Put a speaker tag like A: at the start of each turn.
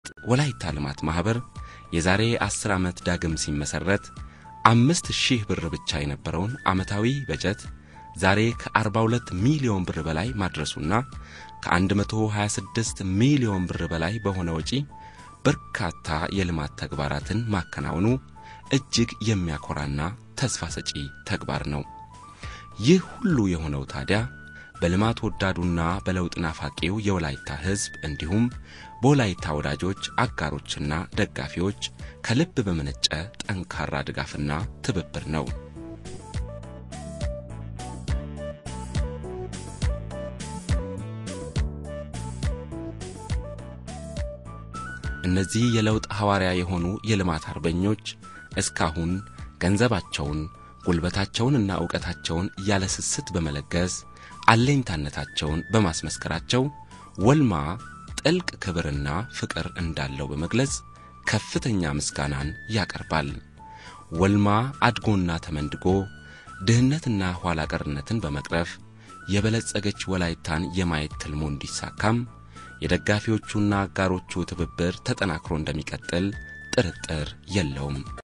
A: ወላይታ ልማት ማኅበር የዛሬ ዐሥር ዓመት ዳግም ሲመሠረት አምስት ሺህ ብር ብቻ የነበረውን ዓመታዊ በጀት ዛሬ ከ42 ሚሊዮን ብር በላይ ማድረሱና ከ126 ሚሊዮን ብር በላይ በሆነ ወጪ በርካታ የልማት ተግባራትን ማከናወኑ እጅግ የሚያኮራና ተስፋ ሰጪ ተግባር ነው። ይህ ሁሉ የሆነው ታዲያ በልማት ወዳዱና በለውጥ ናፋቂው የወላይታ ሕዝብ እንዲሁም በወላይታ ወዳጆች አጋሮችና ደጋፊዎች ከልብ በመነጨ ጠንካራ ድጋፍና ትብብር ነው። እነዚህ የለውጥ ሐዋርያ የሆኑ የልማት አርበኞች እስካሁን ገንዘባቸውን ጉልበታቸውንና ዕውቀታቸውን ያለ ስስት በመለገስ አለኝታነታቸውን በማስመስከራቸው ወልማ ጥልቅ ክብርና ፍቅር እንዳለው በመግለጽ ከፍተኛ ምስጋናን ያቀርባል። ወልማ አድጎና ተመንድጎ ድህነትና ኋላ ቀርነትን በመቅረፍ የበለጸገች ወላይታን የማየት ትልሙ እንዲሳካም የደጋፊዎቹና አጋሮቹ ትብብር ተጠናክሮ እንደሚቀጥል ጥርጥር የለውም።